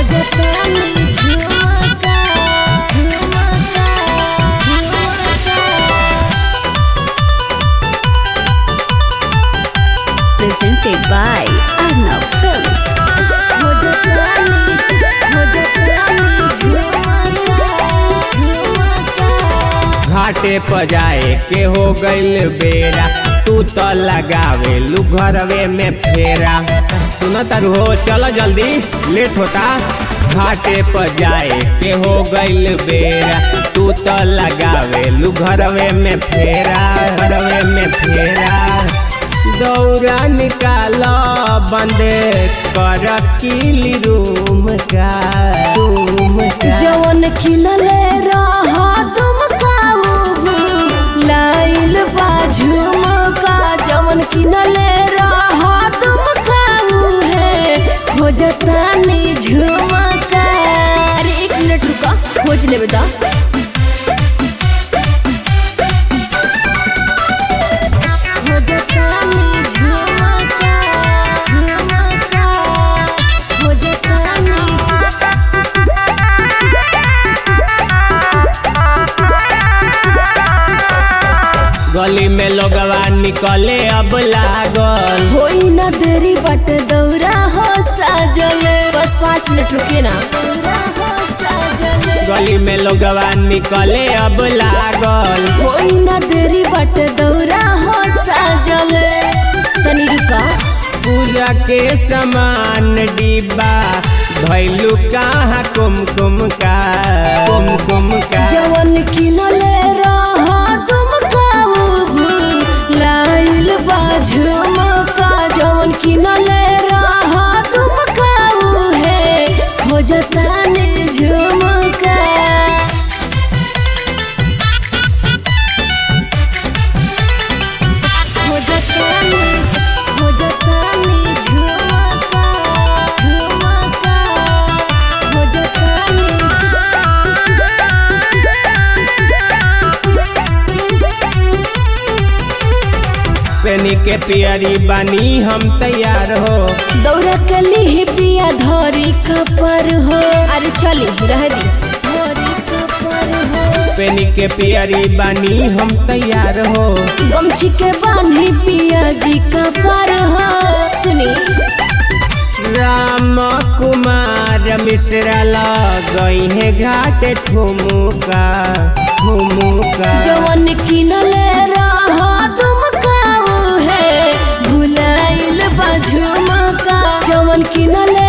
खोजतानी झुमका झुमका झुमका Presented by Arnav Films. खोजतानी खोजतानी झुमका झुमका घाटे पर जाए के हो गइल बेरा तू तो लगावे लू घरवे में फेरा सुन तारू हो चलो जल्दी लेट होता घाटे पर जाए के हो गइल बेरा तू तो लगावे लू घरवे में फेरा घरवे में फेरा दौरा निकाल बंद कर किली रूम का रूम का जवन खिलले रहा तुम काऊ लाइल बा झुमका जवन खिलले रहा तुम काऊ है खोजतानी झुमका अरे एक मिनट रुका खोज लेबे दा खोजतानी झुमका झुमका खोजतानी गली में लोगवा निकले अब लागल होई न देरी बट दौरा हो साजल बस पाँच मिनट रुकिए ना गली में लोगवा निकले अब लागल होई न देरी बट दौरा हो साजल तनी रुका पूजा के सामान डिब्बा भैलू कहाँ कुमकुम का कुमकुम का जवन किनले रहा तुम काऊ लाइल बा झुमका जवन किनले रहा तुम काऊ है खोजतानी झुमका खोजतानी खोजतानी झुमका झुमका खोजतानी पेनी के पियरी बनी हम तैयार हो दौड़ा के लिए पिया धरी कपर हो अरे चली रह दी धरी कपर हो पेनी के पियरी बनी हम तैयार हो गमछी के बांधी पिया जी कपर हो सुनी राम कुमार मिश्रा लगई है घाट ठुमुका ठुमुका जवन किनले रहा तुम काऊ है भुलाइल बा झुमका जवन किनले